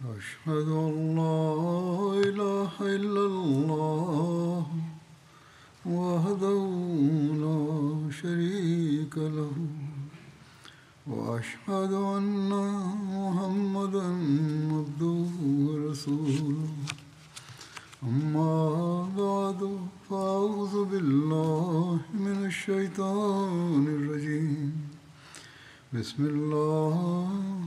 أشهد أن لا إله إلا الله وحده لا شريك له وأشهد أن محمدا عبده ورسوله أما بعد فأعوذ بالله من الشيطان الرجيم بسم الله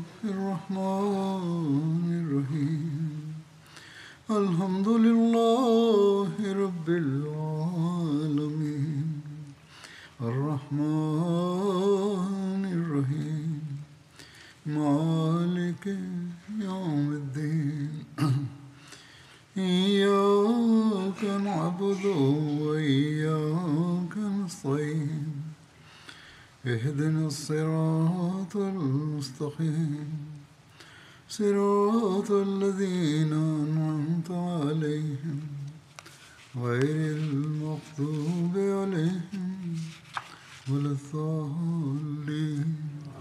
الرحمن الرحيم الحمد لله رب العالمين الرحمن الرحيم مالك يوم الدين إياك نعبد وإياك نستعين اهدنا الصراط المستقيم صراط الذين أنعمت عليهم غير المغضوب عليهم ولا الضالين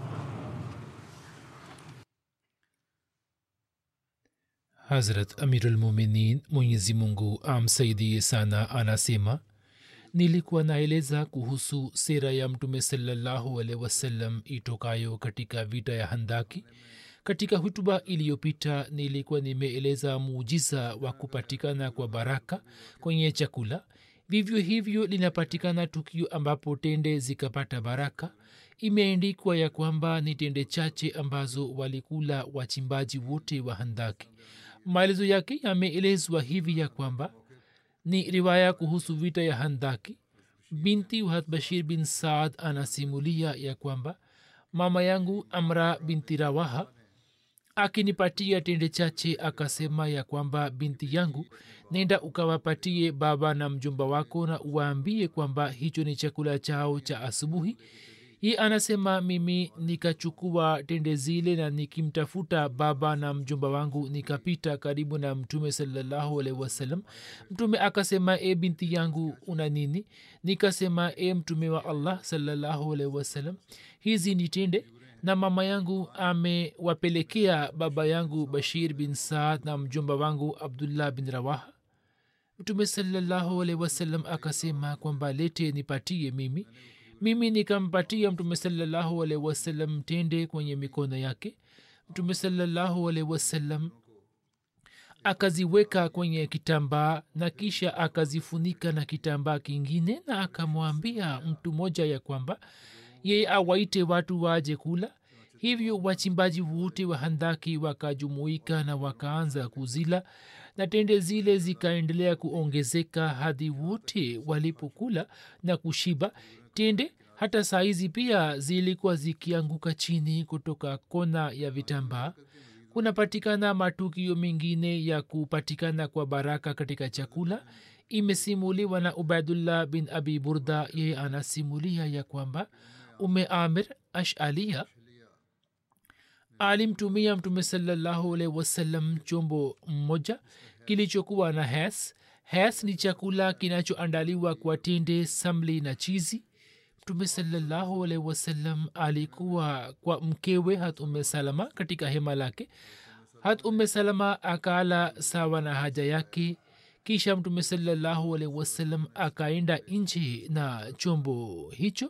hazrat amirulmuminin mwenyezi mungu amsaidie sana anasema nilikuwa naeleza kuhusu sera ya mtume salallahu alehi wasallam itokayo katika vita ya handaki katika hutuba iliyopita nilikuwa nimeeleza muujiza wa kupatikana kwa baraka kwenye chakula vivyo hivyo linapatikana tukio ambapo tende zikapata baraka imeandikwa ya kwamba ni tende chache ambazo walikula wachimbaji wote wa handaki maelezo yake yameelezwa hivi ya kwamba ni riwaya kuhusu vita ya handaki binti wahat bashir bin saad anasimulia ya kwamba mama yangu amra binti rawaha akinipatia tende chache akasema ya kwamba binti yangu nenda ukawapatie baba na mjomba wako na uwaambie kwamba hicho ni chakula chao cha asubuhi ye anasema mimi nikachukua tende zile na nikimtafuta baba na mjomba wangu nikapita karibu na mtume salallahu alaihi wasallam mtume akasema e binti yangu una nini nikasema e mtume wa allah salallahu alaihi wasallam hizi ni tende na mama yangu amewapelekea baba yangu bashir bin saad na mjomba wangu abdullah bin rawaha mtume salallahu alaihi wasallam akasema kwamba lete nipatie mimi mimi nikampatia mtume salallahu alaihi wasallam tende kwenye mikono yake mtume salallahu alaihi wasallam akaziweka kwenye kitambaa na kisha akazifunika na kitambaa kingine na akamwambia mtu mmoja ya kwamba yeye awaite watu waje kula hivyo wachimbaji wote wa handaki wakajumuika na wakaanza kuzila na tende zile zikaendelea kuongezeka hadi wote walipokula na kushiba tende hata saizi pia zilikuwa zikianguka chini kutoka kona ya vitambaa kunapatikana matukio mengine ya kupatikana kwa baraka katika chakula imesimuliwa na ubaidullah bin abi burda yeye anasimulia ya kwamba ume amir ashalia alimtumia mtume salallahu alaihi wasallam chombo mmoja kilichokuwa na hes hes ni chakula kinachoandaliwa kwa tende samli na chizi mtume salallahu alaihi wasallam alikuwa kwa mkewe hat ume salama katika hema lake hat ume salama akala sawa na haja yake kisha mtume salallahu alaihi wasallam akaenda nje na chombo hicho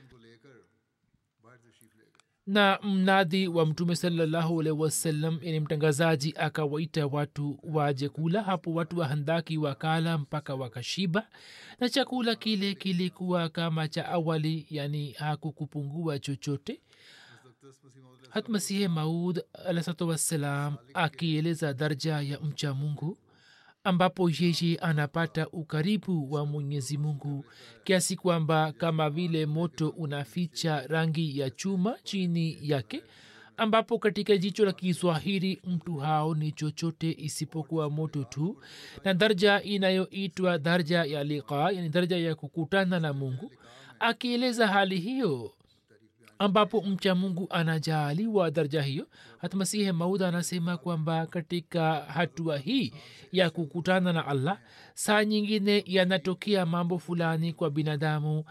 na mnadhi wa mtume salallahu alaihi wasallam yani mtangazaji akawaita watu waje kula hapo watu wa handaki wakala mpaka wakashiba na chakula kile kilikuwa kama cha awali yani hakukupungua chochote hatmasihe maud alahsatu wassalam akieleza darja ya mcha mungu ambapo yeye anapata ukaribu wa mwenyezi mungu kiasi kwamba kama vile moto unaficha rangi ya chuma chini yake ambapo katika jicho la kiswahili mtu hao ni chochote isipokuwa moto tu na darja inayoitwa darja ya liqa yani darja ya kukutana na mungu akieleza hali hiyo ambapo mcha mungu anajaaliwa daraja hiyo hatmasihe maud anasema kwamba katika hatua hii ya kukutana na allah saa nyingine yanatokea mambo fulani kwa binadamu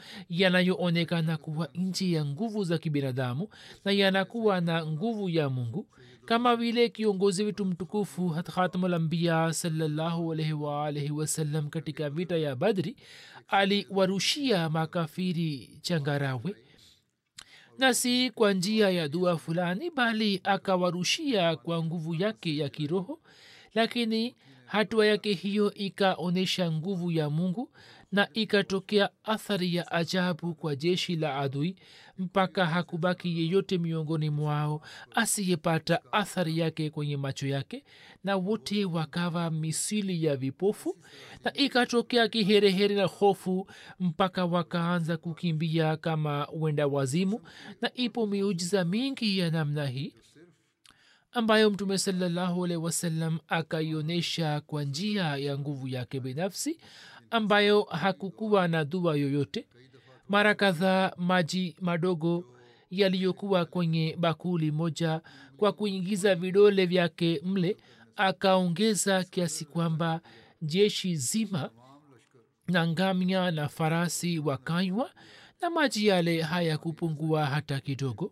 yanayoonekana kuwa nchi ya nguvu za kibinadamu na yanakuwa na nguvu ya mungu kama vile kiongozi wetu mtukufu khatamulambia salallahu alaihi waalaihi wasallam katika vita ya badri aliwarushia makafiri changarawe na si kwa njia ya dua fulani bali akawarushia kwa nguvu yake ya kiroho lakini hatua yake hiyo ikaonyesha nguvu ya mungu na ikatokea athari ya ajabu kwa jeshi la adui mpaka hakubaki yeyote miongoni mwao asiyepata athari yake kwenye macho yake na wote wakawa misili ya vipofu na ikatokea kiherehere na hofu mpaka wakaanza kukimbia kama wenda wazimu na ipo miujiza mingi ya namna hii ambayo mtume salallahu alehi wasallam akaionyesha kwa njia ya nguvu yake binafsi ambayo hakukuwa na dua yoyote mara kadhaa maji madogo yaliyokuwa kwenye bakuli moja kwa kuingiza vidole vyake mle akaongeza kiasi kwamba jeshi zima na ngamia na farasi wakanywa na maji yale hayakupungua hata kidogo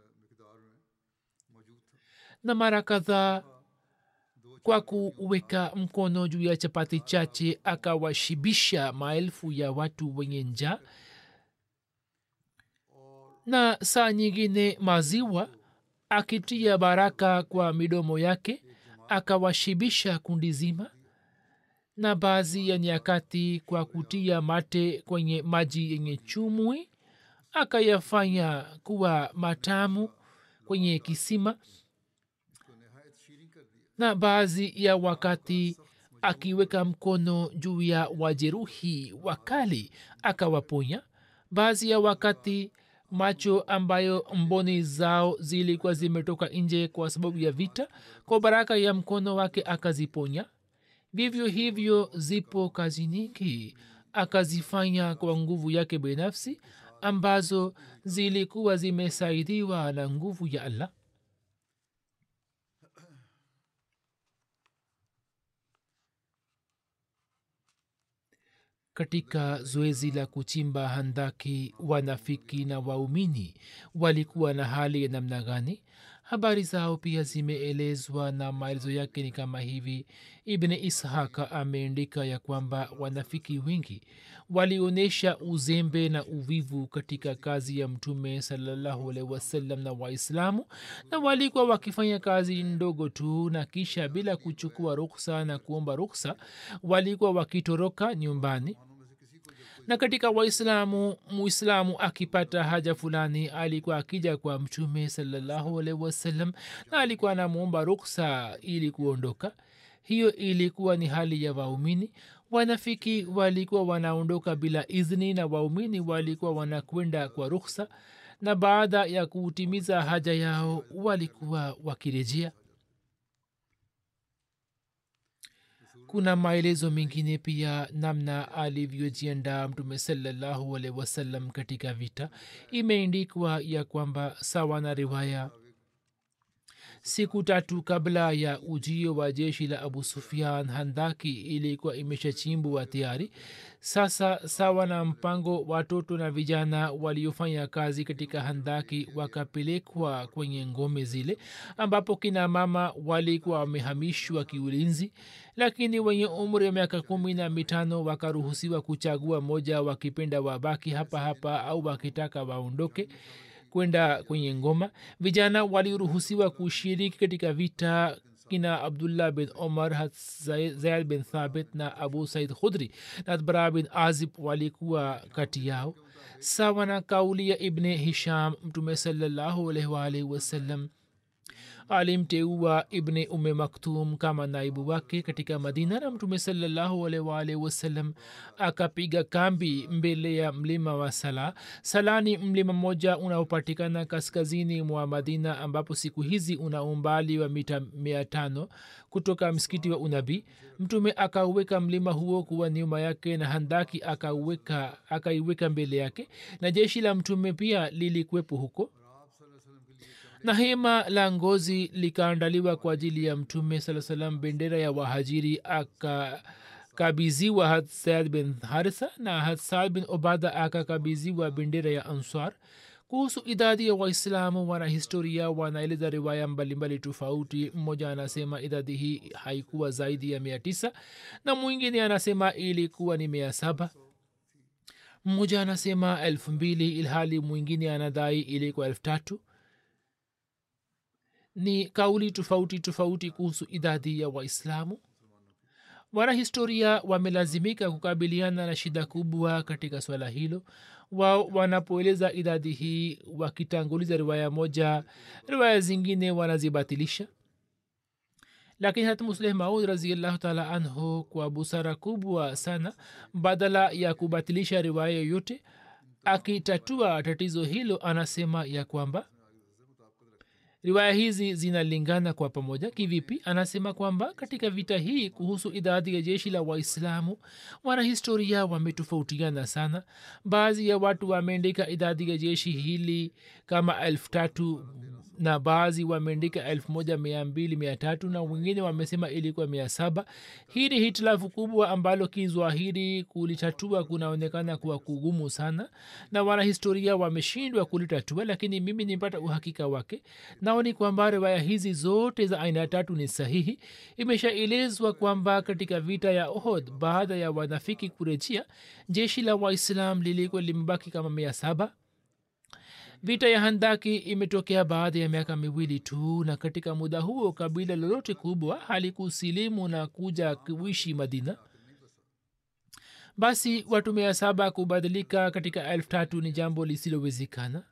na mara kadhaa kwa kuweka mkono juu ya chapati chache akawashibisha maelfu ya watu wenye njaa na saa nyingine maziwa akitia baraka kwa midomo yake akawashibisha kundi zima na baadhi ya nyakati kwa kutia mate kwenye maji yenye chumwi akayafanya kuwa matamu kwenye kisima na baadhi ya wakati akiweka mkono juu ya wajeruhi wakali akawaponya baadhi ya wakati macho ambayo mboni zao zilikuwa zimetoka nje kwa sababu ya vita kwa baraka ya mkono wake akaziponya vivyo hivyo zipo kazi nyingi akazifanya kwa nguvu yake binafsi ambazo zilikuwa zimesaidiwa na nguvu ya allah katika zoezi la kuchimba handaki wanafiki na waumini walikuwa na hali ya namna gani habari zao pia zimeelezwa na maelezo yake ni kama hivi ibni ishaka ameandika ya kwamba wanafiki wengi walionyesha uzembe na uvivu katika kazi ya mtume salllahualhi wasallam na waislamu na walikuwa wakifanya kazi ndogo tu na kisha bila kuchukua ruksa na kuomba ruksa walikuwa wakitoroka nyumbani na katika waislamu muislamu akipata haja fulani alikuwa akija kwa mtume salllahualhi wasallam na alikuwa anamwomba ruksa ili kuondoka hiyo ilikuwa ni hali ya waumini wanafiki walikuwa wanaondoka bila idhni na waumini walikuwa wanakwenda kwa ruksa na baada ya kutimiza haja yao walikuwa wakirejea kuna maelezo mengine pia namna alivyojiandaa mtume salallahu alehi wasallam katika vita imeendikwa ya kwamba sawa na riwaya siku tatu kabla ya ujio wa jeshi la abu sufian handaki ilikuwa imeshachimbwa tayari sasa sawa na mpango watoto na vijana waliofanya kazi katika handaki wakapelekwa kwenye ngome zile ambapo kina mama walikuwa wamehamishwa kiulinzi lakini wenye umri wa miaka kumi na mitano wakaruhusiwa kuchagua moja wakipenda wabaki hapa hapa au wakitaka waondoke kwenda kwenye ngoma vijana waliruhusiwa kushiriki katika vita kina abdullah bin omar zaid bin thabit na abu said khudri na bara bin azib walikuwa kati yao sawa na kauli ya ibne hisham mtume salallahu alaihi waalihi wasallam alimteua ibne ume maktum kama naibu wake katika madina na mtume salallahu alaihi wasallam akapiga kambi mbele ya mlima wa sala sala ni mlima mmoja unaopatikana kaskazini mwa madina ambapo siku hizi una umbali wa mita mia tano kutoka msikiti wa unabii mtume akauweka mlima huo kuwa nyuma yake na handaki akauweka akaiweka mbele yake na jeshi la mtume pia lilikuwepo huko na hema la ngozi likaandaliwa kwa ajili ya mtume saa salam bendera ya wahajiri akakabiziwa hadsad bin haritha na hadsad bin obada akakabiziwa bendera ya answar kuhusu idadi ya waislamu wanahistoria wanaeleza riwaya mbalimbali tofauti mmoja anasema idadi hii haikuwa zaidi ya mia tisa na mwingine anasema ilikuwa ni mia saba mmoja anasema elfu mbili ilhali mwingine anadai ilikuwa elfu tatu ni kauli tofauti tofauti kuhusu idadi ya waislamu wanahistoria wamelazimika kukabiliana na shida kubwa katika swala hilo wao wanapoeleza idadi hii wakitanguliza riwaya moja riwaya zingine wanazibatilisha lakini hata musleh maud raziallahu taala anhu kwa busara kubwa sana badala ya kubatilisha riwaya yoyote akitatua tatizo hilo anasema ya kwamba riwaya hizi zinalingana kwa pamoja kivipi anasema kwamba katika vita hii kuhusu idadi ya jeshi la waislamu wanahistoria wametofautiana sana baadhi ya watu wameandika idadi ya jeshi hili kama elfu tatu na baadhi wameandika elfu moja mia mbili mia tatu na wengine wamesema ilikuwa mia saba hii ni hitilafu kubwa ambalo kizwahiri kulitatua kunaonekana kuwa kugumu sana na wanahistoria wameshindwa kulitatua lakini mimi nipata uhakika wake nao ni kwamba riwaya hizi zote za aina tatu ni sahihi imeshaelezwa kwamba katika vita ya ohod baada ya wanafiki kurejea jeshi la waislam lilikuwa limebaki kama mia saba vita ya handaki imetokea baada ya miaka miwili tu na katika muda huo kabila lolote kubwa halikusilimu na kuja kuishi madina basi watu mia saba kubadilika katika elfu tatu ni jambo lisilowezekana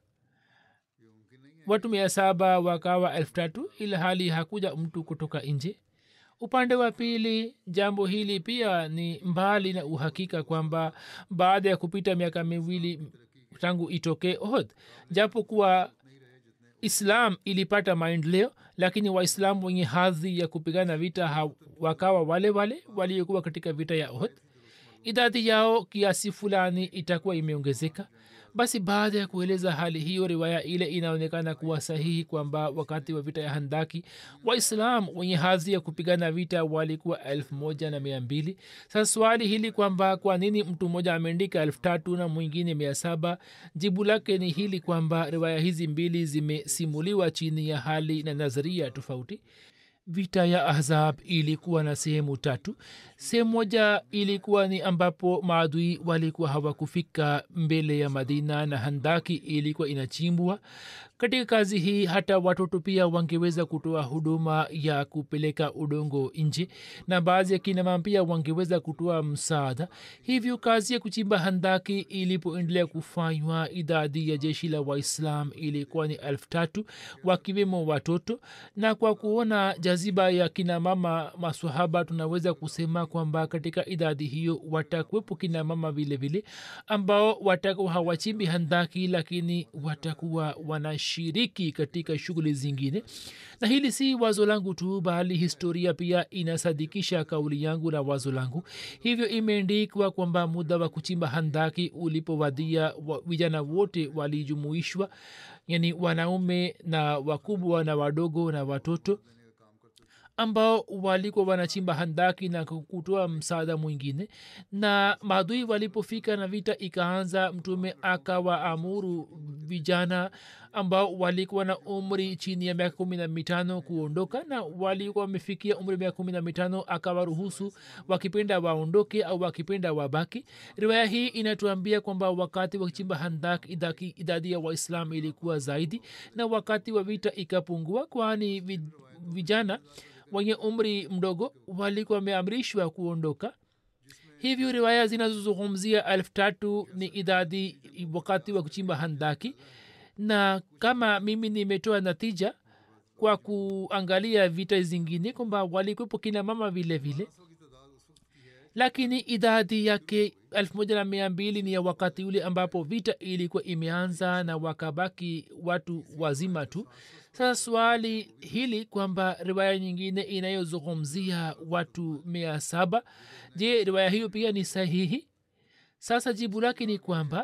watu mia saba wakawa elfu tatu ila hali hakuja mtu kutoka nje upande wa pili jambo hili pia ni mbali na uhakika kwamba baada ya kupita miaka miwili tangu itokee ohd japo kuwa islam ilipata maendeleo lakini waislamu wenye hadhi ya kupigana vita ha, wakawa wale wale waliokuwa katika vita ya ohd idadi yao kiasi fulani itakuwa imeongezeka basi baada ya kueleza hali hiyo riwaya ile inaonekana kuwa sahihi kwamba wakati wa vita ya handaki waislam wenye hadhi ya kupigana vita walikuwa elfu moja na mia mbili sasa swali hili kwamba kwa nini mtu mmoja ameandika elfu tatu na mwingine mia saba jibu lake ni hili kwamba riwaya hizi mbili zimesimuliwa chini ya hali na nadharia tofauti vita ya ahzab ilikuwa na sehemu tatu sehemu moja ilikuwa ni ambapo maadui walikuwa hawakufika mbele ya madina na handaki ilikuwa inachimbwa katika kazi hii hata watoto pia wangeweza kutoa huduma ya kupeleka udongo nje na baadhi ya kinamama pia wangeweza kutoa msaada hivyo kazi ya kuchimba handaki ilipoendelea kufanywa idadi ya jeshi la waislam ilikuwa ni elfu tatu wakiwemo watoto na kwa kuona jaziba ya kinamama maswahaba tunaweza kusema kwamba katika idadi hiyo watakuwepo kinamama vile vile ambao watakuwa hawachimbi handaki lakini watakuwa wanashiriki katika shughuli zingine na hili si wazo langu tu bali historia pia inasadikisha kauli yangu na wazo langu hivyo imeandikwa kwamba muda wa kuchimba handaki ulipowadia wa, vijana wote walijumuishwa yani wanaume na wakubwa na wadogo na watoto ambao walikuwa wanachimba handaki na kutoa msaada mwingine na maadui walipofika na vita ikaanza mtume akawaamuru vijana ambao walikuwa na umri chini ya miaka kumi na mitano kuondoka na walikuwa wamefikia umri miaka kumi na mitano akawaruhusu wakipenda waondoke au wakipenda wabaki riwaya hii inatuambia kwamba wakati wa kuchimba handak idaki, idadi ya waislam ilikuwa zaidi na wakati wa vita ikapungua kwani vijana wenye umri mdogo walikuwa wameamrishwa kuondoka hivyo riwaya zinazozungumzia elfu tatu ni idadi wakati wa kuchimba handaki na kama mimi nimetoa natija kwa kuangalia vita zingine kwamba walikwepo kina mama vile vile lakini idadi yake elfu moja na mia mbili ni ya wakati ule ambapo vita ilikuwa imeanza na wakabaki watu wazima tu sasa swali hili kwamba riwaya nyingine inayozungumzia watu mia saba je riwaya hiyo pia ni sahihi sasa jibu lake ni kwamba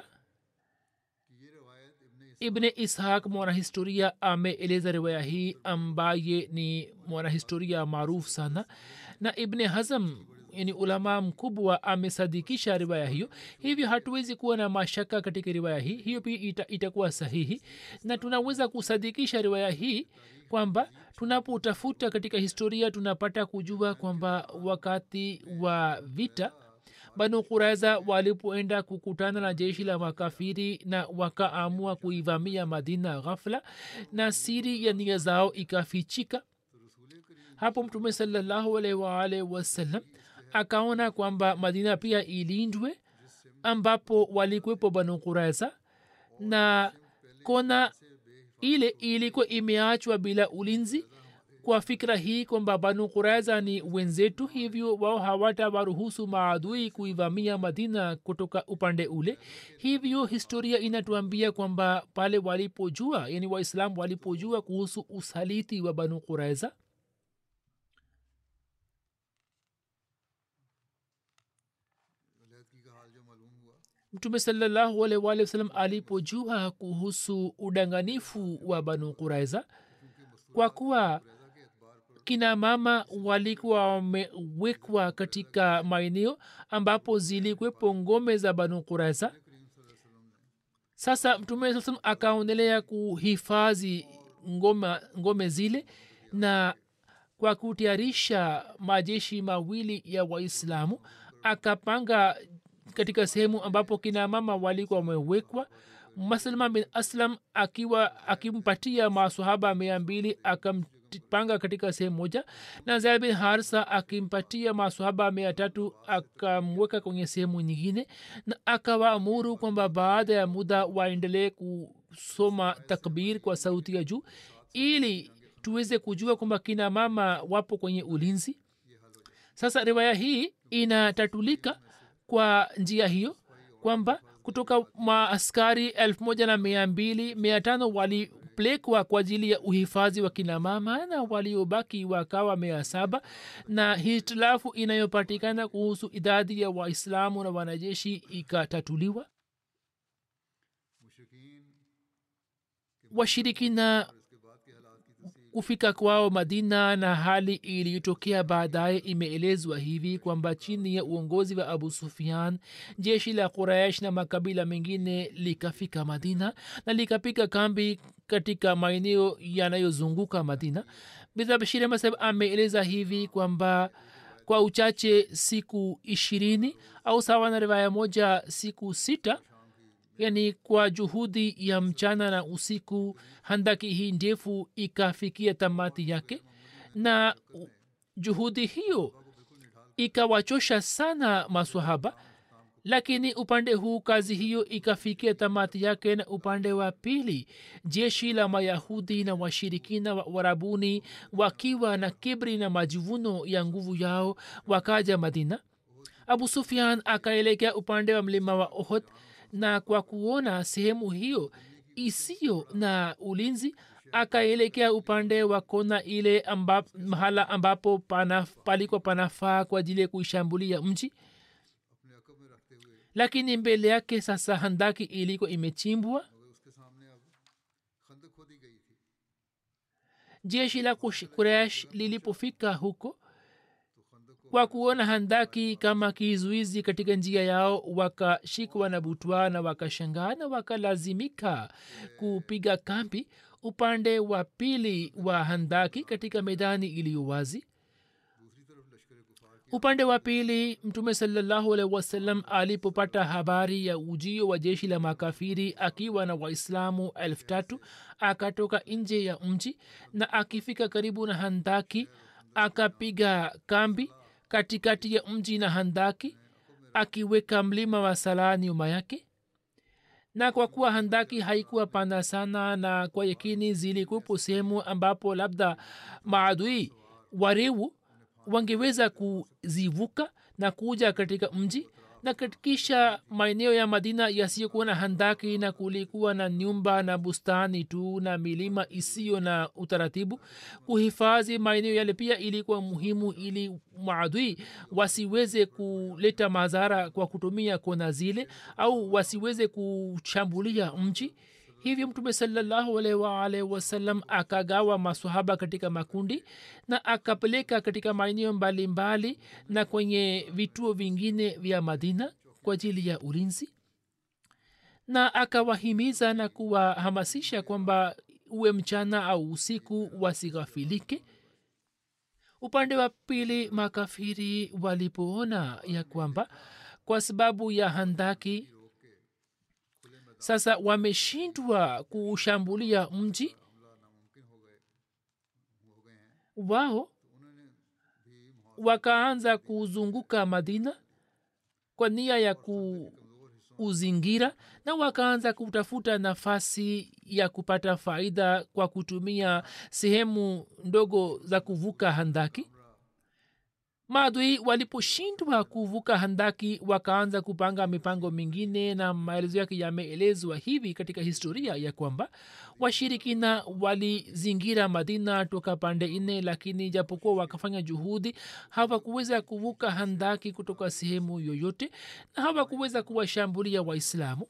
ibne ishaq mwanahistoria ameeleza riwaya hii ambaye ni mwanahistoria maarufu sana na ibne hazam yani ulama mkubwa amesadikisha riwaya hiyo hivyo hatuwezi kuwa na mashaka katika riwaya hii hiyo pia ita, itakuwa sahihi na tunaweza kusadikisha riwaya hii kwamba tunapotafuta katika historia tunapata kujua kwamba wakati wa vita banu kuraiza walipoenda kukutana na jeshi la makafiri na wakaamua kuivamia madina ghafla na siri ya nia zao ikafichika hapo mtume salallahu alaihi waalihi wasallam akaona kwamba madina pia ilindwe ambapo walikuwepo banu kuraiza na kona ile ilikuwa imeachwa bila ulinzi kwa fikra hii kwamba banu kuraiza ni wenzetu hivyo wao hawata waruhusu maadui kuivamia madina kutoka upande ule hivyo historia inatuambia kwamba pale walipojua yani waislamu walipojua kuhusu usaliti wa banu kuraiza mtume salallahu alaihi waalihi wasallam alipojua kuhusu udanganifu wa banu kuraiza kwa kuwa kina mama walikuwa wamewekwa katika maeneo ambapo zilikwepo ngome za banu kuraiza sasa mtume saa salam akaondelea kuhifadhi ngome, ngome zile na kwa kutayarisha majeshi mawili ya waislamu akapanga katika sehemu ambapo kina mama walikuwa wamewekwa maslma bin aslam akiwa akimpatia masahaba mia mbili akampanga katika sehemu moja na zaid bin harsa akimpatia masahaba mia tatu akamweka kwenye sehemu nyingine na akawaamuru kwamba baada ya muda waendelee kusoma takbir kwa sauti ya juu ili tuweze kujua kwamba kina mama wapo kwenye ulinzi sasa riwaya hii inatatulika kwa njia hiyo kwamba kutoka maaskari elfu moja na mia mbili mia tano walipelekwa kwa ajili ya uhifadhi wa kinamama na waliobaki wakawa mia saba na hitilafu inayopatikana kuhusu idadi ya waislamu na wanajeshi ikatatuliwa washirikina kufika kwao madina na hali iliyotokea baadaye imeelezwa hivi kwamba chini ya uongozi wa abu sufian jeshi la quraish na makabila mengine likafika madina na likapiga kambi katika maeneo yanayozunguka madina bidhabshiri masab ameeleza hivi kwamba kwa uchache siku ishirini au sawa na rivaya moja siku sita yani kwa juhudi ya mchana na usiku handaki hii ndefu ikafikia tamati yake na juhudi hiyo ikawachosha sana maswahaba lakini upande huu kazi hiyo ikafikia tamati yake na upande wa pili jeshi la mayahudi na washirikina wa warabuni wakiwa na kibri na majivuno ya nguvu yao wakaja madina abu sufian akaelekea upande wa mlima wa ohod na kwa kuona sehemu hiyo isiyo na ulinzi akaelekea upande wa kona ile amba, mahala ambapo pana, palikuwa panafaa kwa ajili ya kuishambulia mji lakini mbele yake sasa handaki ilikuwa imechimbwa jeshi la kuresh lilipofika huko kwa kuona handaki kama kizuizi katika njia yao wakashikwa na butwa na wakashangaa na wakalazimika kupiga kambi upande wa pili wa handaki katika medani iliyo wazi upande wa pili mtume salallahu alaihi wasallam alipopata habari ya ujio wa jeshi la makafiri akiwa na waislamu elfu tatu akatoka nje ya mji na akifika karibu na handaki akapiga kambi katikati ya mji na handaki akiweka mlima wa salaa nyuma yake na kwa kuwa handaki haikuwa pana sana na kwa yakini zilikuwepo sehemu ambapo labda maadui warewu wangeweza kuzivuka na kuja katika mji na kisha maeneo ya madina yasiyokuwa na handaki na kulikuwa na nyumba na bustani tu na milima isiyo na utaratibu kuhifadhi maeneo yale pia ilikuwa muhimu ili maadui wasiweze kuleta madhara kwa kutumia kona zile au wasiweze kushambulia mji hivyo mtume salallahu alaihi waalihi wasallam akagawa masahaba katika makundi na akapeleka katika maeneo mbalimbali na kwenye vituo vingine vya madina kwa ajili ya ulinzi na akawahimiza na kuwahamasisha kwamba uwe mchana au usiku wasighafilike upande wa pili makafiri walipoona ya kwamba kwa sababu ya handaki sasa wameshindwa kuushambulia mji wao wakaanza kuzunguka madina kwa nia ya kuuzingira na wakaanza kutafuta nafasi ya kupata faida kwa kutumia sehemu ndogo za kuvuka handaki maadui waliposhindwa kuvuka handaki wakaanza kupanga mipango mingine na maelezo yake yameelezwa hivi katika historia ya kwamba washirikina walizingira madina toka pande nne lakini japokuwa wakafanya juhudi hawakuweza kuvuka handaki kutoka sehemu yoyote na hawakuweza kuwashambulia waislamu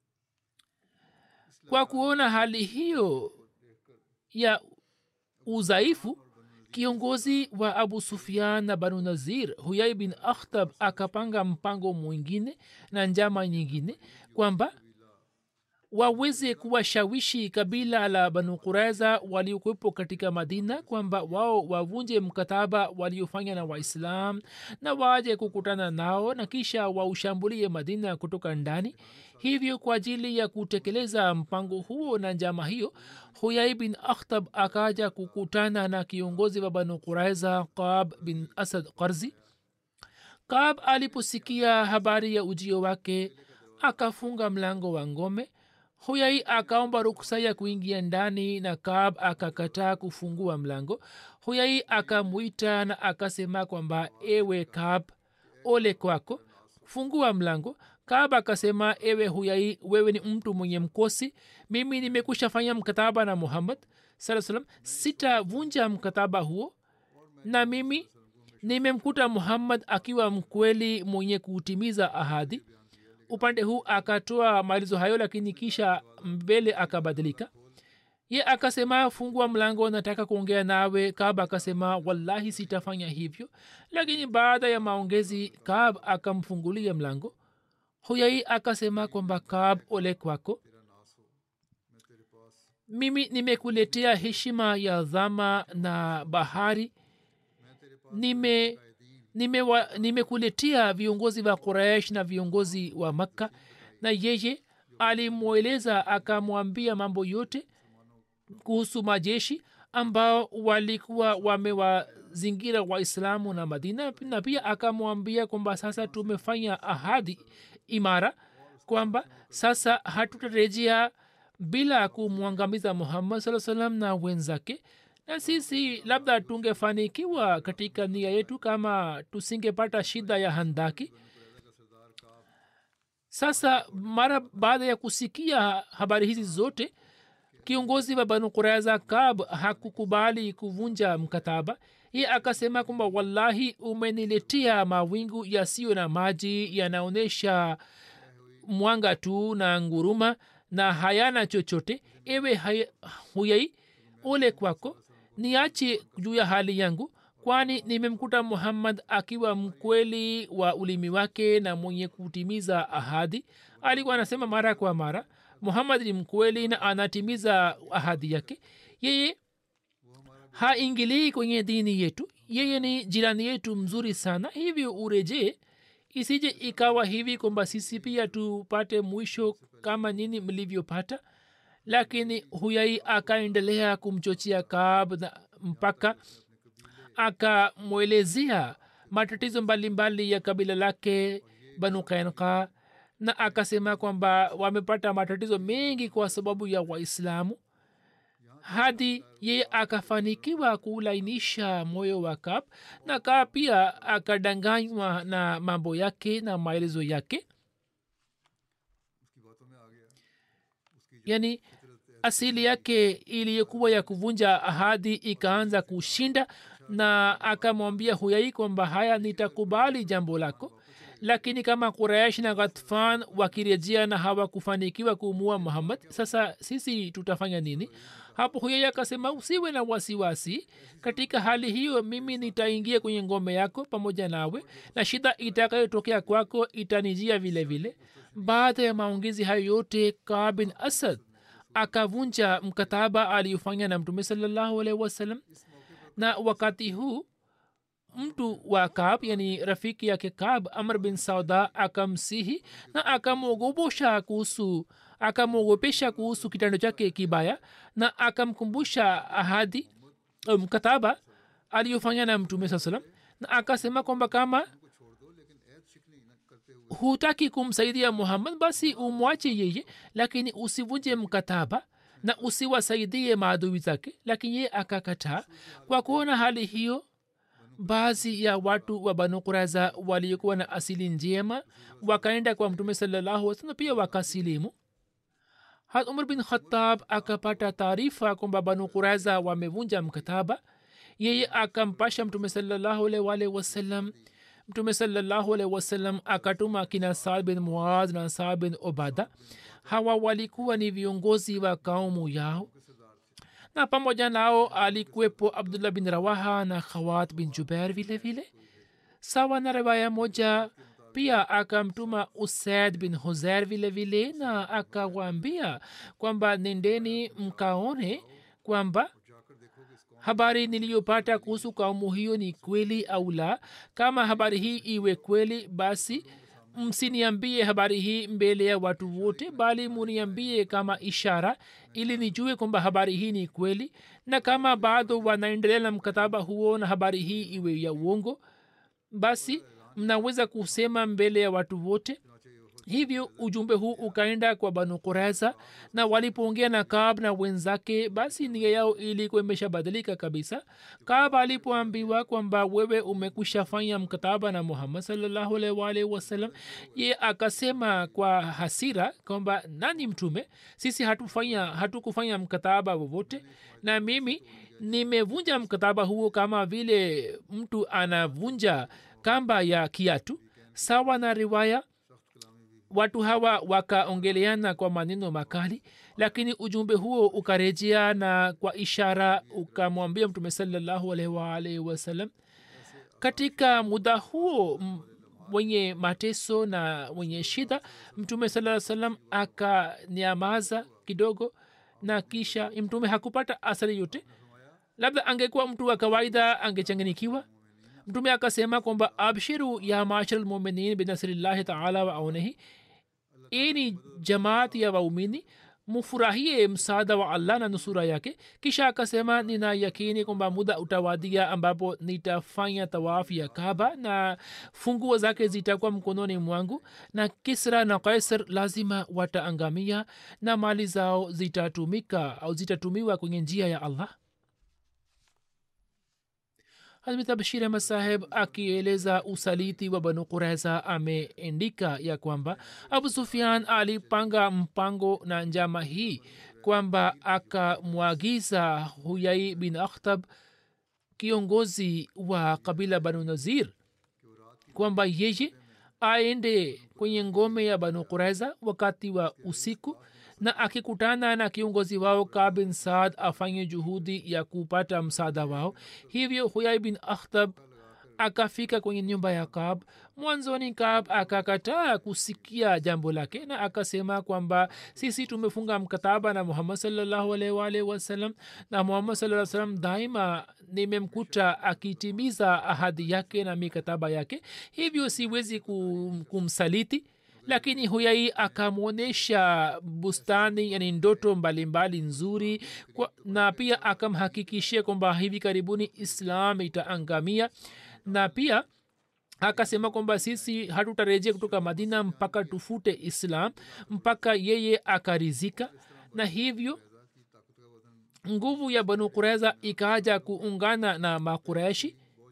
kwa kuona hali hiyo ya udhaifu kiongozi wa abu sufian na banu nazir huyai bin akhtab akapanga mpango mwingine na njama nyingine kwamba waweze kuwashawishi kabila la banu quraiza waliokuwepo katika madina kwamba wao wavunje mkataba waliofanya na waislam na waje kukutana nao na kisha waushambulie madina kutoka ndani hivyo kwa ajili ya kutekeleza mpango huo na njama hiyo huyai bin akhtab akaja kukutana na kiongozi wa banu quraiza qab bin asad qarzi qab aliposikia habari ya ujio wake akafunga mlango wa ngome huyai akaomba ruksa ya kuingia ndani na kab akakataa kufungua mlango huyai akamwita na akasema kwamba ewe kab ole kwako fungua mlango kab akasema ewe huyai wewe ni mtu mwenye mkosi mimi nimekusha fanya mkataba na muhammad saa salam sitavunja mkataba huo na mimi nimemkuta muhammad akiwa mkweli mwenye kutimiza ahadi upande huu akatoa maelezo hayo lakini kisha mbele akabadilika ye akasema fungua mlango nataka kuongea nawe kab akasema wallahi sitafanya hivyo lakini baada ya maongezi kab akamfungulia mlango huyai akasema kwamba kab ole kwako mimi nimekuletea heshima ya dhama na bahari nime nimekuletea nime viongozi wa quraish na viongozi wa makka na yeye alimweleza akamwambia mambo yote kuhusu majeshi ambao walikuwa wamewazingira waislamu na madina na pia akamwambia kwamba sasa tumefanya ahadi imara kwamba sasa hatutarejea bila kumwangamiza muhammad saa salam na wenzake na sisi labda tungefanikiwa katika nia yetu kama tusingepata shida ya handaki sasa mara baada ya kusikia habari hizi zote kiongozi wa banu kuraiza kab hakukubali kuvunja mkataba ye akasema kwamba wallahi umeniletea mawingu yasiyo na maji yanaonyesha mwanga tu na nguruma na hayana chochote ewe hay, huyai ole kwako niache juu ya hali yangu kwani nimemkuta muhammad akiwa mkweli wa ulimi wake na mwenye kutimiza ahadi alikuwa anasema mara kwa mara muhammad ni mkweli na anatimiza ahadi yake yeye haingilii kwenye dini yetu yeye ni jirani yetu mzuri sana hivyo urejee isije ikawa hivi kwamba sisi pia tupate mwisho kama nyini mlivyopata lakini huyai akaendelea kumchochea kaab na mpaka akamwelezea matatizo mbalimbali ya kabila lake banu kainka na akasema kwamba wamepata matatizo mengi kwa sababu ya waislamu hadi yeye akafanikiwa kulainisha moyo wa kap na kaa pia akadanganywa na mambo yake na maelezo yake yani asili yake iliyokuwa ya kuvunja ahadi ikaanza kushinda na akamwambia huyai kwamba haya nitakubali jambo lako lakini kama quraish na ghatfan wakirejea na hawakufanikiwa kuumua muhammad sasa sisi tutafanya nini hapo huyaya akasema usiwe na wasiwasi katika hali hiyo mimi nitaingia kwenye ngome yako pamoja nawe na shida itakayotokea kwako itanijia vile vile baada ya maongezi hayo yote kaa bin asad akavunja mkataba aliyofanya na mtume salallahu alaihi wasallam na wakati huu mtu wa kab yani rafiki yake kab amr bin sauda akamsihi na akamwogopesha kuhusu akamwogopesha kuhusu kitendo chake kibaya na akamkumbusha ahadi mkataba aliyofanya na mtume saa salam na akasema kwamba kama hutaki kumsaidia muhammad basi umwache yeye lakini usivunje mkataba na usiwasaidie maadui zake lakini yeye akakataa kwa kuona hali hiyo baadhi ya watu wa banu kuraza waliokuwa na asili njema wakaenda kwa mtume salallahu wasallam pia wakasilimu hat umar bin khatab akapata taarifa kwamba banu kuraza wamevunja mkataba yeye akampasha mtume salallahu alaihi wasallam mtume salallahu alaihi wasallam akatuma kina saad bin muaz na saad bin obada hawa walikuwa ni viongozi wa kaumu yao na pamoja nao alikuwepo abdullah bin rawaha na khawat bin jubair vile vile sawa na riwaya moja pia akamtuma usaid bin huzair vile vile na akawaambia kwamba nendeni mkaone kwamba habari niliyopata kuhusu kaumu hiyo ni kweli au la kama habari hii iwe kweli basi msiniambie habari hii mbele ya watu wote bali muniambie kama ishara ili nijue kwamba habari hii ni kweli na kama bado wanaendelea na mkataba huo na habari hii iwe ya uongo basi mnaweza kusema mbele ya watu wote hivyo ujumbe huu ukaenda kwa banu kureza na walipoongea na kab na wenzake basi nia yao ilikuwa imeshabadilika kabisa kab alipoambiwa kwamba wewe umekwisha fanya mkataba na muhammad salllahualwalhi wasalam ye akasema kwa hasira kwamba nani mtume sisi hatufanya hatukufanya mkataba wowote na mimi nimevunja mkataba huo kama vile mtu anavunja kamba ya kiatu sawa na riwaya watu hawa wakaongeleana kwa maneno makali lakini ujumbe huo ukarejea na kwa ishara ukamwambia mtume salallahu alaihi waalaihi wasallam katika muda huo mwenye mateso na mwenye shida mtume saa salam akanyamaza kidogo na kisha mtume hakupata asari yote labda angekuwa mtu wa kawaida angechanganikiwa mtume akasema kwamba abshiru ya mashar lmuminin binasrillahi taala wa aunehi ini jamaati ya waumini mufurahie msaada wa allah na nusura yake kisha akasema nina yakini kwamba muda utawadia ambapo nitafanya tawafu ya kaba na funguo zake zitakuwa mkononi mwangu na kisra na kaisar lazima wataangamia na mali zao zitatumika au zitatumiwa kwenye njia ya allah hazrat bashir ahmad saheb akieleza usaliti wa banu kureza ameendika ya kwamba abu sufian alipanga mpango na njama hii kwamba akamwagiza huyai bin akhtab kiongozi wa kabila banu nazir kwamba yeye aende kwenye ngome ya banu kureza wakati wa usiku na akikutana na kiongozi wao ka bin saad afanye juhudi ya kupata msaada wao hivyo huyai bin akhtab akafika kwenye nyumba ya kab mwanzoni kab akakataa kusikia jambo lake na akasema kwamba sisi tumefunga mkataba na muhammad salllahu alwalhi wasalam na muhammad saa salam daima nimemkuta akitimiza ahadi yake na mikataba yake hivyo siwezi kum, kumsaliti lakini huyai akamwonyesha bustani yani ndoto mbalimbali nzuri kwa, na pia akamhakikishia kwamba hivi karibuni islam itaangamia na pia akasema kwamba sisi hatutarejea kutoka madina mpaka tufute islam mpaka yeye akarizika na hivyo nguvu ya banu kureza ikaja kuungana na makureshi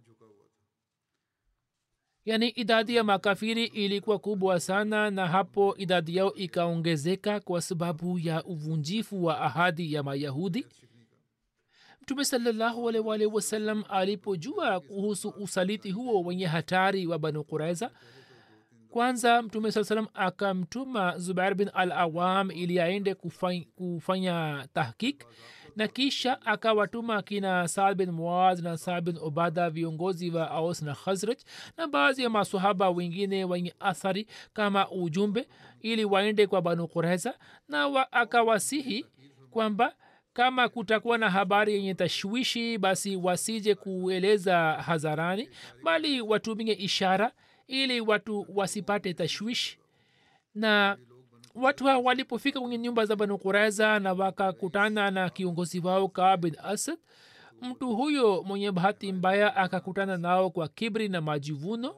yaani idadi ya makafiri ilikuwa kubwa sana na hapo idadi yao ikaongezeka kwa sababu ya uvunjifu wa ahadi ya mayahudi mtume salallahu alwalhi wasallam alipojua kuhusu usaliti huo wenye hatari wa banu kuraiza kwanza mtume saa salam akamtuma zubair bin al awam ili aende kufanya, kufanya tahkik na kisha akawatuma kina saad bin muaz na saad bin ubada viongozi wa aus na khazraj na baadhi ya masahaba wengine wenye athari kama ujumbe ili waende kwa banu kureza na wa, akawasihi kwamba kama kutakuwa na habari yenye tashwishi basi wasije kueleza hadharani bali watumie ishara ili watu wasipate tashwishi na watu hao walipofika kwenye nyumba za banu kureza na wakakutana na kiongozi wao kaa bin asad mtu huyo mwenye bahati mbaya akakutana nao kwa kibri na majivuno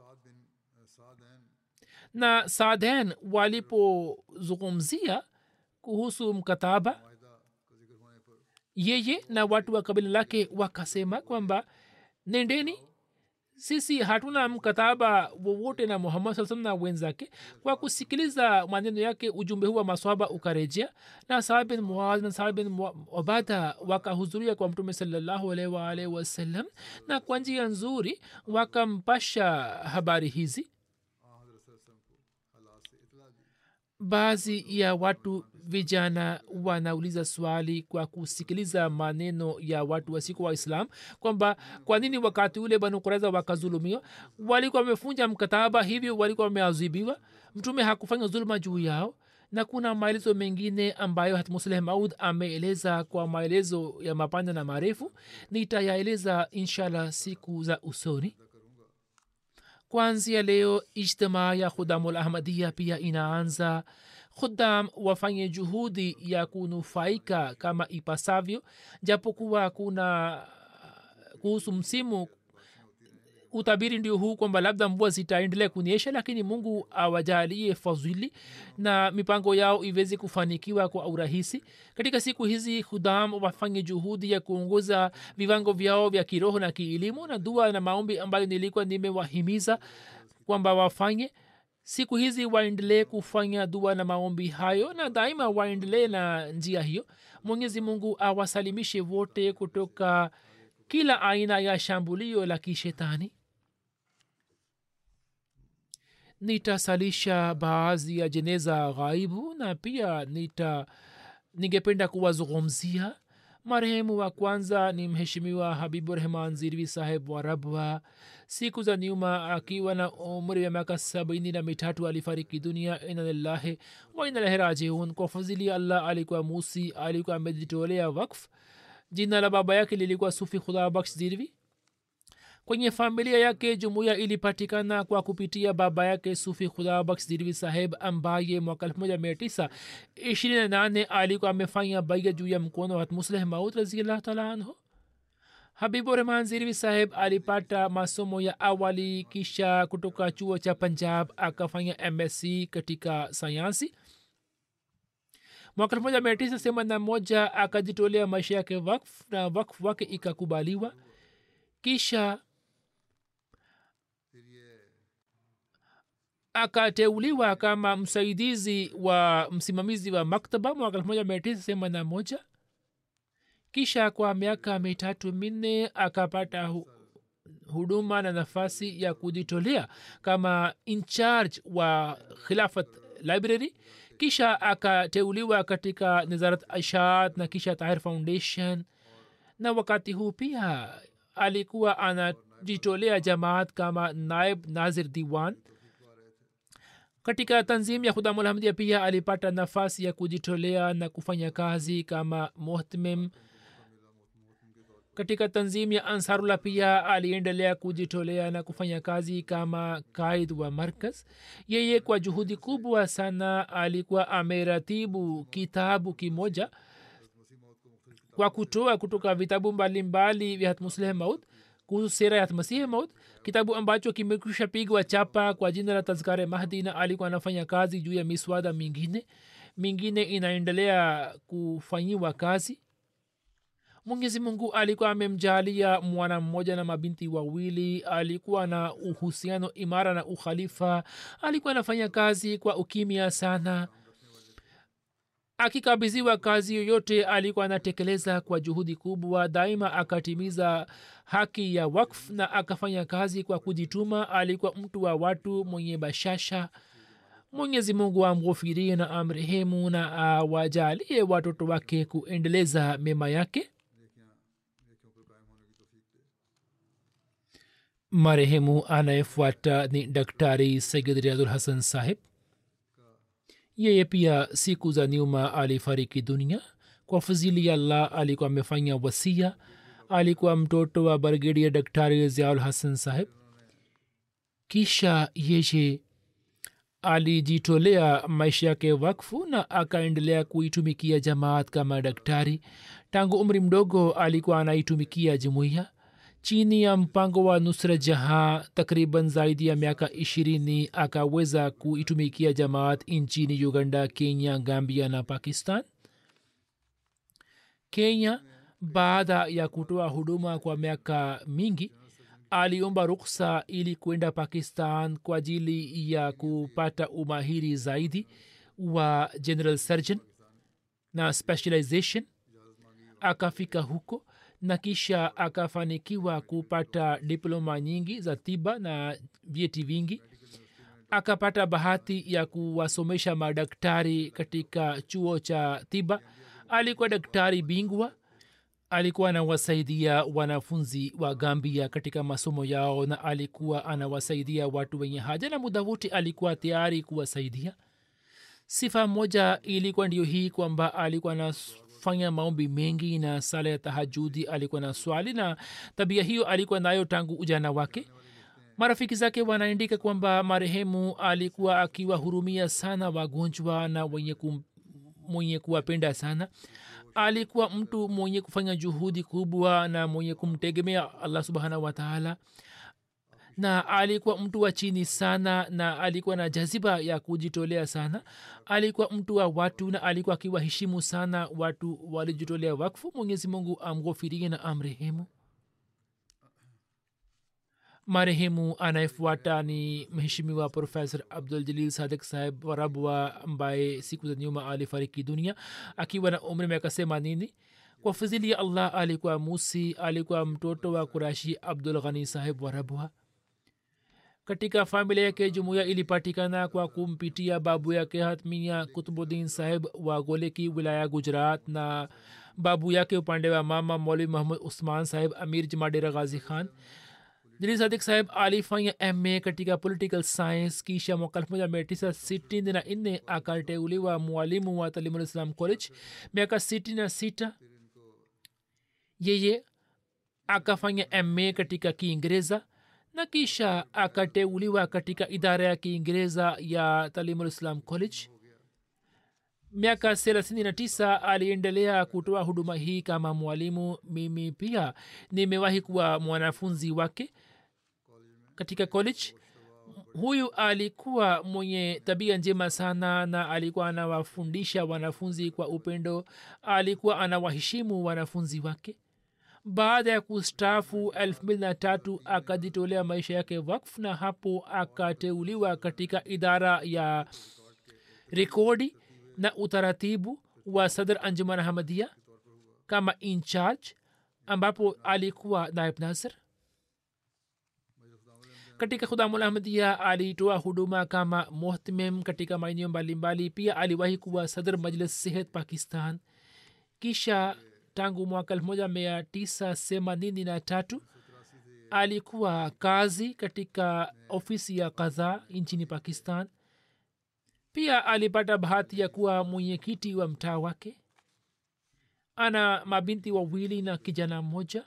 na saden walipozungumzia kuhusu mkataba yeye na watu wa kabila lake wakasema kwamba nendeni sisi hatuna mkataba wowote na muhammad saa salam na wenzake kwa kusikiliza maneno yake ujumbe huu wa maswaba ukarejea na saad bin muaz na saad bin obada wakahudhuria kwa mtume salallahu alaihi waalihi wasallam na kwa njia nzuri wakampasha habari hizi baadhi ya watu vijana wanauliza swali kwa kusikiliza maneno ya watu wasiku wa islam kwamba kwa nini wakati ule banu kureza wakazulumiwa walikuwa wamefunja mkataba hivyo walikuwa wameazibiwa mtume hakufanya zuluma juu yao na kuna maelezo mengine ambayo hatmusleh maud ameeleza kwa maelezo ya mapana na marefu nitayaeleza inshallah siku za usoni kwanzia leo ijtimaa ya khudamul ahmadia pia inaanza khudam wafanye juhudi ya kunufaika kama ipasavyo japokuwa kuna kuhusu msimu utabiri ndio huu kwamba labda mvua zitaendelea kunyesha lakini mungu awajalie fadhili na mipango yao iweze kufanikiwa kwa urahisi katika siku hizi hudam wafanye juhudi ya kuongoza viwango vyao vya kiroho na kielimu na dua na maombi ambayo nilikuwa nimewahimiza kwamba wafanye siku hizi waendelee kufanya dua na maombi hayo na daima waendelee na njia hiyo mwenyezi mungu awasalimishe wote kutoka kila aina ya shambulio la kishetani nitasalisha baadhi ya jeneza ghaibu na pia nita ningependa kuwazungumzia marehemu wa kwanza ni mheshimiwa habibu rehman zirvi saheb wa rabwa siku za nyuma akiwa na umri wa miaka sabini na mitatu alifariki dunia inalillahi wa inalahi rajiun kwa fadhili allah alikuwa musi alikuwa amejitolea wakf jina la baba yake lilikuwa sufi khudha baksh zirvi kwenye familia yake jumuiya ilipatikana kwa kupitia baba yake sufi khudha baksh zirvi saheb ambaye mwaka elfu moja mia tisa ishirini na nane alikuwa amefanya baia juu ya mkono wa musleh maud raziallahu taala anhu habibu rahman zirvi saheb alipata masomo ya awali kisha kutoka chuo cha punjab akafanya msc katika sayansi mwaka elfu moja mia tisa themanini na moja akajitolea maisha yake wakf na wakf wake ikakubaliwa kisha akateuliwa kama msaidizi wa msimamizi wa maktaba mwaka elfu moja mia tisa themanini na moja kisha kwa miaka mitatu minne akapata hu, huduma na nafasi ya kujitolea kama incharge wa khilafat library kisha akateuliwa katika nizarat ashat na kisha tahir foundation na wakati huu pia alikuwa anajitolea jamaat kama naib nazir diwan katika tanzim ya khudamulhamdia pia alipata nafasi ya kujitolea na kufanya kazi kama muhtmim katika tanzim ya ansarullah pia aliendelea kujitolea na kufanya kazi kama kaid wa markaz yeye kwa juhudi kubwa sana alikuwa ameratibu kitabu kimoja kwa kutoa kutoka vitabu mbalimbali vya hatmusleh maud kuhusu sera ya hatmasihi maud kitabu ambacho kimekwisha pigwa chapa kwa jina la tazkare mahdi na alikuwa anafanya kazi juu ya miswada mingine mingine inaendelea kufanyiwa kazi mwenyezi mungu alikuwa amemjalia mwana mmoja na mabinti wawili alikuwa na uhusiano imara na ukhalifa alikuwa anafanya kazi kwa ukimya sana akikabidhiwa kazi yoyote alikuwa anatekeleza kwa juhudi kubwa daima akatimiza haki ya wakf na akafanya kazi kwa kujituma alikuwa mtu wa watu mwenye bashasha mwenyezi mungu amghofirie na amrehemu na awajalie watoto wake kuendeleza mema yake marehemu anayefuata ni daktari sayid riadul hasan sahib yeye pia siku za nyuma alifariki dunia kwa fadhili ya allah alikuwa amefanya wasia alikuwa mtoto wa brigedia daktari ziaul hasan sahib kisha yeye alijitolea maisha yake wakfu na akaendelea kuitumikia jamaat kama daktari tangu umri mdogo alikuwa anaitumikia jumuiya chini ya mpango wa nusra jaha takriban zaidi ya miaka ishirini akaweza kuitumikia jamaat nchini uganda kenya gambia na pakistan kenya baada ya kutoa huduma kwa miaka mingi aliomba ruksa ili kwenda pakistan kwa ajili ya kupata umahiri zaidi wa general surgeon na specialization akafika huko na kisha akafanikiwa kupata diploma nyingi za tiba na vyeti vingi akapata bahati ya kuwasomesha madaktari katika chuo cha tiba alikuwa daktari bingwa alikuwa anawasaidia wanafunzi wa gambia katika masomo yao na alikuwa anawasaidia watu wenye haja na muda wote alikuwa tayari kuwasaidia sifa moja ilikuwa ndio hii kwamba alikuwa anafanya maombi mengi na sala ya tahajudi alikuwa na swali na tabia hiyo alikuwa nayo tangu ujana wake marafiki zake wanaandika kwamba marehemu alikuwa akiwahurumia sana wagonjwa na wenye, kum, mwenye kuwapenda sana alikuwa mtu mwenye kufanya juhudi kubwa na mwenye kumtegemea allah subhanahu wataala na alikuwa mtu wa chini sana na alikuwa na jaziba ya kujitolea sana alikuwa mtu wa watu na alikuwa akiwaheshimu sana watu walijitolea wakfu mwenyezi mungu amghofirie na amrehemu marehemu anayefuata ni mheshimiwa profesor abdul jalil sadik saheb warabwa ambaye siku za nyuma alifariki dunia akiwa na umri miaka themanini kwa fadhili ya allah alikuwa musi alikuwa mtoto wa kurashi abdul ghani saheb warabwa katika familia yake jumuiya ilipatikana kwa kumpitia babu yake hatmia kutubudin saheb wa goleki wilaya gujarat na babu yake upande wa mama mौलवी मोहम्मद उस्मान साहिब अमीर जमाडेरा गाजी Khan jili sadik saheb alifanya ma katika political science kisha mwaka elfu moja mia tisa sitini na nne akateuliwa mwalimu wa talimulislam college miaka sitini na sita yeye akafanya ma katika kiingereza na kisha akateuliwa katika idara ya kiingereza ya talimulislam college miaka thelathini na tisa aliendelea kutoa huduma hii kama mwalimu mimi pia nimewahi kuwa mwanafunzi wake katika college huyu alikuwa mwenye tabia njema sana na alikuwa anawafundisha wanafunzi kwa upendo alikuwa anawaheshimu wanafunzi wake baada ya kustaafu elfu mbili na tatu akajitolea maisha yake wakf na hapo akateuliwa katika idara ya rekodi na utaratibu wa sadr anjuman ahmadia kama incharge ambapo alikuwa naib nasir katika khudamul ahmadia alitoa huduma kama muhtmim katika maeneo mbalimbali pia aliwahi kuwa sadr majlis sehet pakistan kisha tangu mwaka elfu moja mia tisa themanini na tatu alikuwa kazi katika ofisi ya kadhaa nchini pakistan pia alipata bahati ya kuwa mwenyekiti wa mtaa wake ana mabinti wawili na kijana mmoja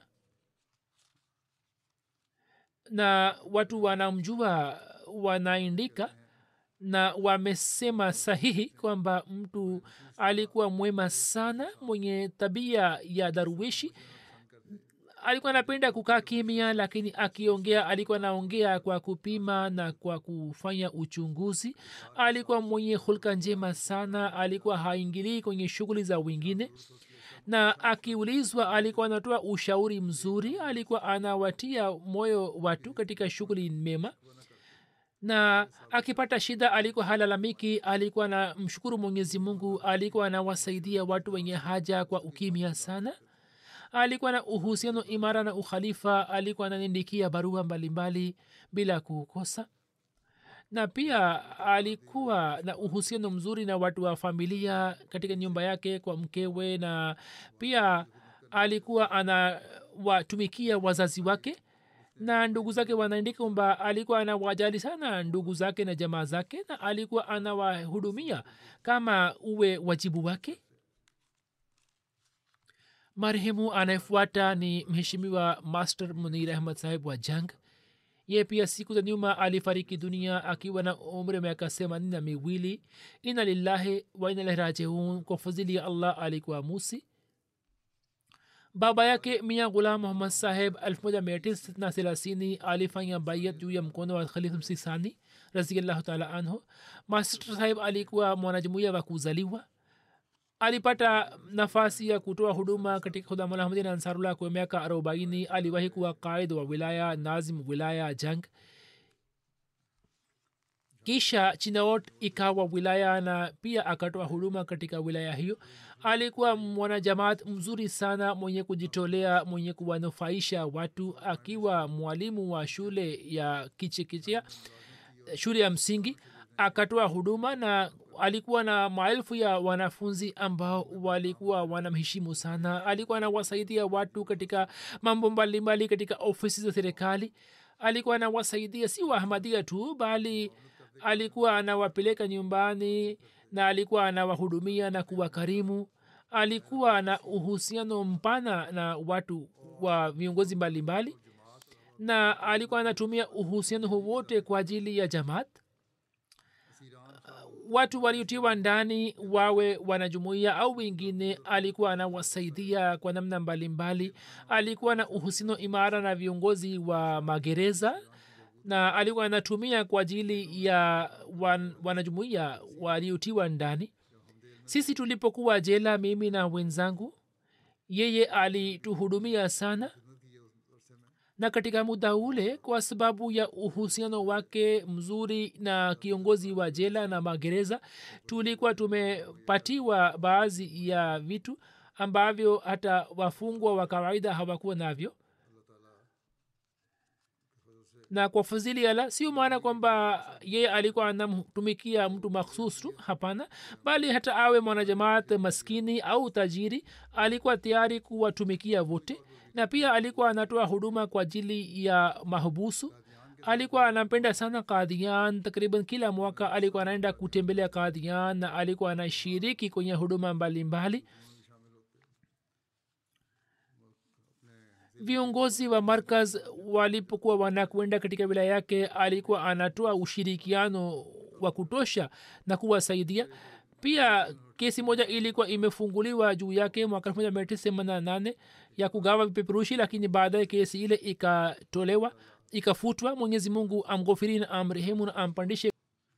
na watu wanamjua wanaandika na wamesema sahihi kwamba mtu alikuwa mwema sana mwenye tabia ya daruweshi alikuwa anapenda kukaa kimya lakini akiongea alikuwa anaongea kwa kupima na kwa kufanya uchunguzi alikuwa mwenye hulka njema sana alikuwa haingilii kwenye shughuli za wengine na akiulizwa alikuwa anatoa ushauri mzuri alikuwa anawatia moyo watu katika shughuli mema na akipata shida alikuwa halalamiki alikuwa na mshukuru mwenyezi mungu alikuwa anawasaidia watu wenye haja kwa ukimya sana alikuwa na uhusiano imara na ukhalifa alikuwa ananiandikia barua mbalimbali bila kukosa na pia alikuwa na uhusiano mzuri na watu wa familia katika nyumba yake kwa mkewe na pia alikuwa anawatumikia wazazi wake na ndugu zake wanaandika kwamba alikuwa anawajali sana ndugu zake na jamaa zake na alikuwa anawahudumia kama uwe wajibu wake marehemu anayefuata ni mheshimiwa master munir ahmad sahib wa jang ye pia siku za nyuma alifariki dunia akiwa na umri wa miaka themanini na miwili ina lillahi wa ina ilahi rajiun kwa fadhili ya allah alikuwa musi baba yake mia gulam muhammad saheb 1930 alifanya bayat juu ya mkono wa khalif msisani raziallahu taala anhu master saheb alikuwa mwanajumuia wa kuzaliwa alipata nafasi ya kutoa huduma katika khudamulahmadin ansarullah kwa miaka arobaini aliwahi kuwa qaid wa wilaya nazim wilaya jang kisha chinaot ikawa wilaya na pia akatoa huduma katika wilaya hiyo alikuwa mwanajamaat mzuri sana mwenye kujitolea mwenye kuwanufaisha watu akiwa mwalimu wa shule ya kichikichia shule ya msingi akatoa huduma na alikuwa na maelfu ya wanafunzi ambao walikuwa wanamheshimu sana alikuwa anawasaidia watu katika mambo mbalimbali katika ofisi za serikali alikuwa anawasaidia si waahmadia tu bali alikuwa anawapeleka nyumbani na alikuwa anawahudumia na kuwakarimu alikuwa na uhusiano mpana na watu wa viongozi mbalimbali na alikuwa anatumia uhusiano wowote kwa ajili ya jamaat watu waliotiwa ndani wawe wanajumuia au wengine alikuwa anawasaidia kwa namna mbalimbali alikuwa na uhusiano imara na viongozi wa magereza na alikuwa anatumia kwa ajili ya wan, wanajumuia waliotiwa ndani sisi tulipokuwa jela mimi na wenzangu yeye alituhudumia sana na katika muda ule kwa sababu ya uhusiano wake mzuri na kiongozi wa jela na magereza tulikuwa tumepatiwa baadhi ya vitu ambavyo hata wafungwa wa kawaida hawakuwa navyo na kwa fadhili ala sio maana kwamba yeye alikuwa anamtumikia mtu makhsus tu hapana bali hata awe mwanajamaat maskini au tajiri alikuwa tayari kuwatumikia wote na pia alikuwa anatoa huduma kwa ajili ya mahubusu alikuwa anampenda sana kadhian takriban kila mwaka alikuwa anaenda kutembelea kadhian na alikuwa anashiriki kwenye huduma mbalimbali mbali. viongozi wa markaz walipokuwa wanakwenda katika wilaya yake alikuwa anatoa ushirikiano wa kutosha na kuwasaidia pia kesi moja ilikuwa imefunguliwa juu yake mwaka 1988 ya kugawa vipeperushi lakini baadaye kesi ile ikatolewa ikafutwa mwenyezi mungu amghofiri na amrehemu na ampandishe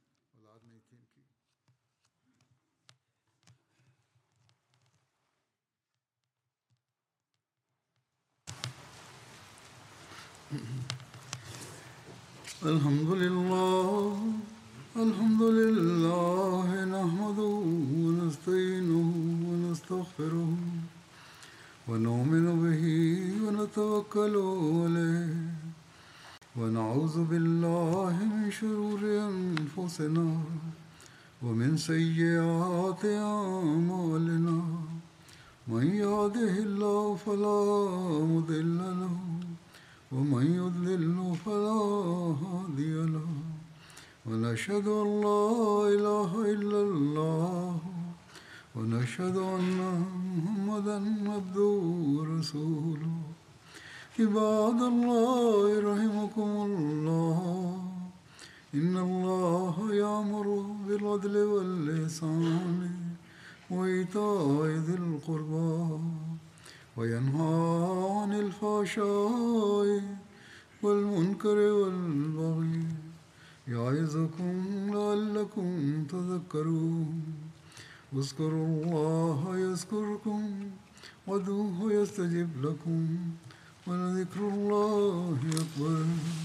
الحمد لله الحمد لله نحمده ونستعينه ونستغفره ونؤمن به ونتوكل عليه ونعوذ بالله من شرور انفسنا ومن سيئات اعمالنا من يهده الله فلا مضل له ومن يضلل فلا هادي له ونشهد ان لا اله الا الله ونشهد ان محمدا عبده ورسوله عباد الله رحمكم الله ان الله يامر بالعدل واللسان وايتاء ذي القربى وينهى عن الفحشاء والمنكر والبغي يعظكم لعلكم تذكرون اذكروا الله يذكركم وادعوه يستجب لكم ولذكر الله أكبر